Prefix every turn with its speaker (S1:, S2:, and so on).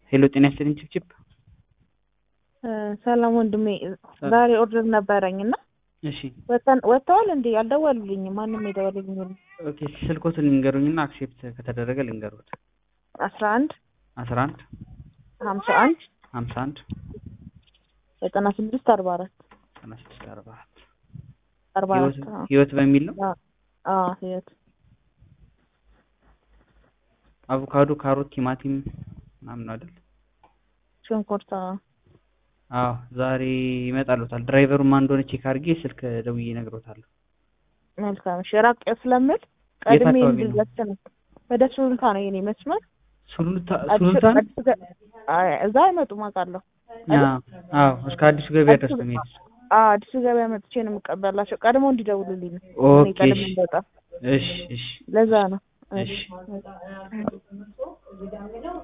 S1: ሄሎ ጤና ይስጥልኝ ችፕችፕ
S2: ሰላም ወንድሜ፣ ዛሬ ኦርደር ነበረኝ እና
S1: እሺ
S2: ወጥተዋል እንዴ? አልደወሉልኝም። ማንም የደወለልኝ የለም።
S1: ኦኬ ስልኮትን ልንገሩኝና አክሴፕት ከተደረገ ልንገሩት
S2: አስራ አንድ
S1: አስራ አንድ
S2: ሀምሳ አንድ
S1: ሀምሳ አንድ
S2: ዘጠና ስድስት አርባ አራት
S1: ዘጠና ስድስት አርባ አራት
S2: አርባ አራት
S1: ህይወት በሚል ነው።
S2: አዎ ህይወት
S1: አቮካዶ፣ ካሮት፣ ቲማቲም ምናምን ነው አይደል?
S2: ሽንኩርት
S1: አዎ ዛሬ ይመጣሉታል። ድራይቨሩ ማን እንደሆነ ቼክ አድርጌ ስልክ ደውዬ እነግሮታለሁ።
S2: መልካም እሺ። ራቅ ስለምል ቀድሜ
S1: አካባቢ ነው?
S2: እንድዘት ነው። ወደ ሱሉልታ ነው የኔ መስመር።
S1: ሱሉልታ
S2: አዲሱ-
S1: ሱሉልታ ነው?
S2: አዲሱ ገ- አይ፣ እዛ አይመጡም አውቃለሁ።
S1: አዎ አዎ፣ እስከ አዲሱ ገበያ ድረስ ነው የሚሄዱት።
S2: አዎ አዲሱ ገበያ መጥቼ ነው የምቀበላቸው። ቀድሞ እንዲደውሉልኝ ነው። እኔ
S1: ኦኬ
S2: ቀድሜ
S1: እሺ
S2: እንደወጣ
S1: እሺ እሺ
S2: ለዛ ነው።
S1: እሺ